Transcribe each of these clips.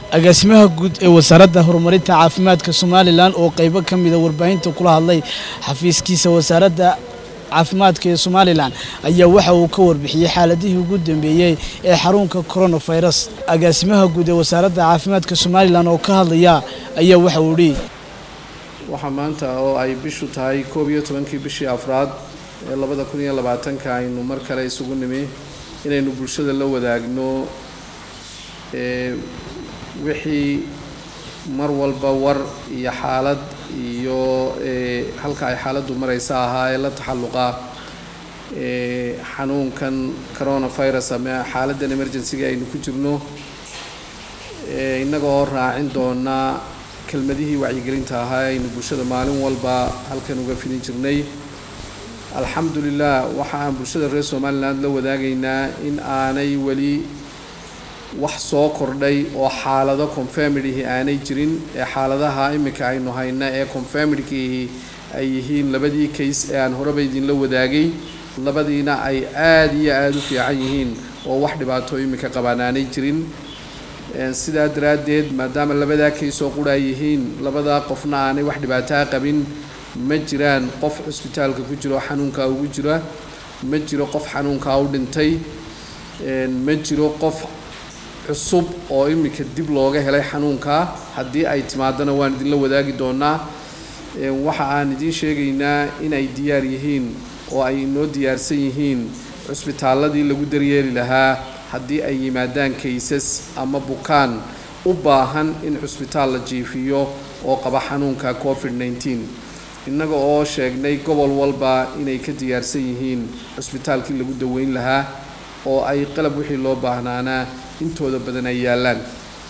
agaasimaha guud ee wasaaradda horumarinta caafimaadka somalilan oo qeybo ka mida warbaahinta kula hadlay xafiiskiisa wasaaradda caafimaadka ee somalilan ayaa waxa uu ka warbixiyey xaaladihii ugu dambeeyey ee xarunka coronavirus agaasimaha guud ee wasaaradda caafimaadka somalilan oo ka hadlaya ayaa waxa uu idhi waxaa maanta oo ay bishu tahay koob iyo tobankii bishii afraad ee labada kun iyo labaatanka aynu mar kale isugu nimi inaynu bulshada la wadaagno ee wixii mar walba war iyo xaalad iyo ee halka ay xaaladdu maraysa ahaa ee la taxalluqa ee xanuunkan coronavirus ama xaaladdan emergency-ga aynu ku jirno ee innaga oo raacin doona kelmadihii wacyigelinta ahaa aynu bulshada maalin walba halkan uga fidin jirnay alxamdulilah waxa aan bulshada reer somaliland la wadaagaynaa in aanay weli wax soo kordhay oo xaalado confirmidihii aanay jirin ee xaaladaha iminka aynu hayna ee confirmidkiihi ay yihiin labadii case ee aan horeba idinla wadaagay labadiina ay aada iyo aada u fiican yihiin oo wax dhibaato iminka qabaan aanay jirin sidaa daraaddeed maadaama labadaa case oo qura ay yihiin labadaa qofna aanay wax dhibaataa qabin ma jiraan qof cusbitaalka ku jiro xanuunkaa ugu jira ma jiro qof xanuunkaa u dhintay ma jiro qof cusub oo iminka dib looga helay xanuunkaa haddii ay timaadana waan idinla wadaagi doonaa waxa aan idiin sheegaynaa inay diyaar yihiin oo ay inoo diyaarsan yihiin cusbitaalladii lagu daryeeli lahaa haddii ay yimaadaan kaysas ama bukaan u baahan in cusbitaal la jiifiyo oo qaba xanuunka covid nneteen innaga oo sheegnay gobol walba inay ka diyaarsan yihiin cusbitaalkii lagu daweyn lahaa oo ay qalab wixii loo baahnaanaa intooda badan ay yaallaan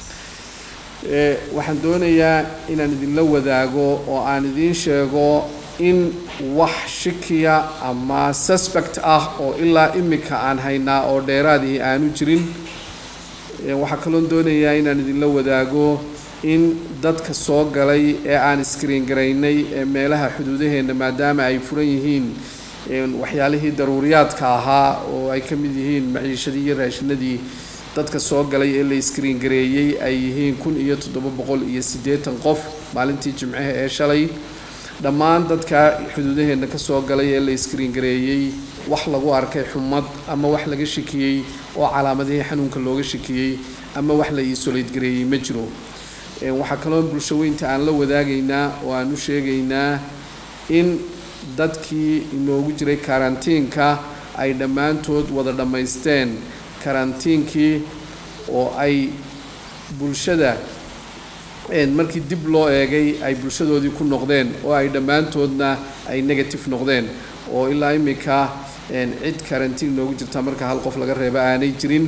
waxaan doonayaa inaan idinla wadaago oo aan idiin sheego in wax shikiya ama suspect ah oo ilaa imika aan haynaa oo dheeraadii aanu jirin waxaa kaloon doonayaa inaan idinla wadaago in dadka soo galay ee aan iskriin garaynay ee meelaha xuduudaheenna maadaama ay furan yihiin waxyaalihii daruuriyaadka ahaa oo ay ka mid yihiin maciishadii iyo raashinadii dadka soo galay ee la iskriin gareeyey ay yihiin kun iyo toddoba boqol iyo siddeetan qof maalintii jimcaha ee shalay dhammaan dadka xuduudaheenna ka soo galay ee la iskriin gareeyey wax lagu arkay xumad ama wax laga shikiyey oo calaamadihii xanuunka looga shikiyey ama wax la iisoleyd gareeyey ma jiro waxaa kaloo bulsho weynta aan la wadaagaynaa oo aan u sheegaynaa in dadkii inoogu jiray karantiinka ay dhammaantood wada dhammaysteen karantiinkii oo ay bulshada markii dib loo eegay ay bulshadoodii ku noqdeen oo ay dhammaantoodna ay negative noqdeen oo ilaa imika cid karantiin noogu jirta marka hal qof laga reebo aanay jirin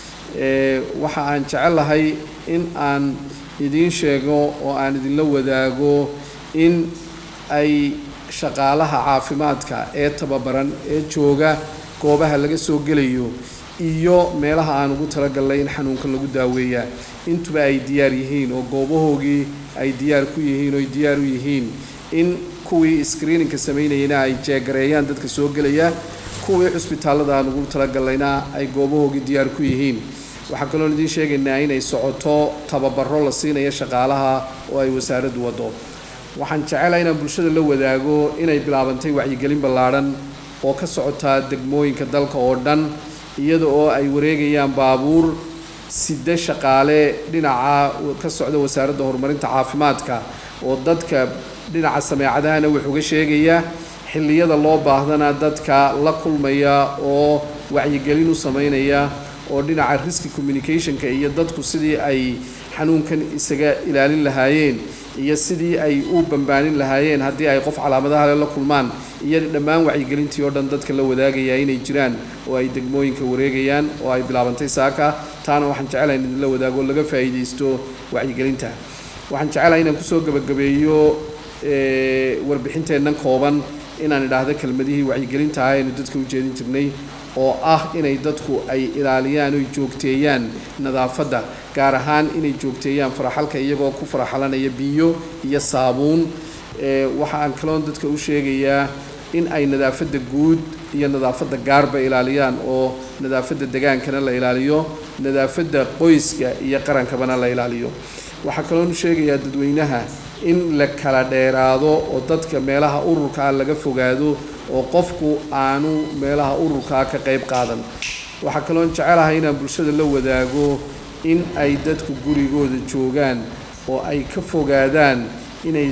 waxa aan jecelahay in aan idiin sheego oo aan idinla wadaago in ay shaqaalaha caafimaadka ee tababaran ee jooga goobaha laga soo gelayo iyo meelaha aan ugu talagalnay in xanuunka lagu daaweeyaa intuba ay diyaar yihiin oo goobahoogii ay diyaar ku yihiin oo ay diyaar u yihiin in kuwii screeningka samaynayana ay jeegareeyaan dadka soo gelaya kuwii cusbitaallada aan ugu talagalnayna ay goobahoogii diyaar ku yihiin waxaa kaloon idiin sheegaynaa inay socoto tababaro la siinayo shaqaalaha oo ay wasaaraddu waddo waxaan jecelahay inaan bulshada la wadaago inay bilaabantay wacyigelin ballaadhan oo ka socotaa degmooyinka dalka oo dhan iyada oo ay wareegayaan baabuur side shaqaale dhinaca ka socda wasaaradda horumarinta caafimaadka oo dadka dhinaca sameecadahana wax uga sheegaya xilliyada loo baahdana dadka la kulmaya oo wacyigelin u sameynaya oo dhinaca riski communicationka iyo dadku sidii ay xanuunkan isaga ilaalin lahaayeen iyo sidii ay u bambaanin lahaayeen haddii ay qof calaamadaha la kulmaan iyo dhammaan wacyigelintii oo dhan dadka la wadaagaya inay jiraan oo ay degmooyinka wareegayaan oo ay bilaabantay saaka taana waxaan jecelahay in idinla wadaago laga faa'iidaysto wacyigelinta waxaan jecelahay inaan kusoo gabagabeeyo warbixinteennan kooban inaan idhaahdo kelmadihii wacyigelinta ah aynu dadka u jeedin jirnay oo ah inay dadku ay ilaaliyaan oy joogteeyaan nadaafadda gaar ahaan inay joogteeyaan faraxalka iyagoo ku faraxalanaya biyo iyo saabuun waxa aan kaloon dadka u sheegayaa in ay nadaafadda guud iyo nadaafadda gaarba ilaaliyaan oo nadaafadda degaankana la ilaaliyo nadaafadda qoyska iyo qarankabana la ilaaliyo waxaa kaloonu sheegayaa dadweynaha in la kala dheeraado oo dadka meelaha ururkaa laga fogaado oo qofku aanu meelaha ururkaa ka qayb qaadan waxaa kaloon jecelahay inaan bulshada la wadaago in ay dadku gurigooda joogaan oo ay ka fogaadaan inay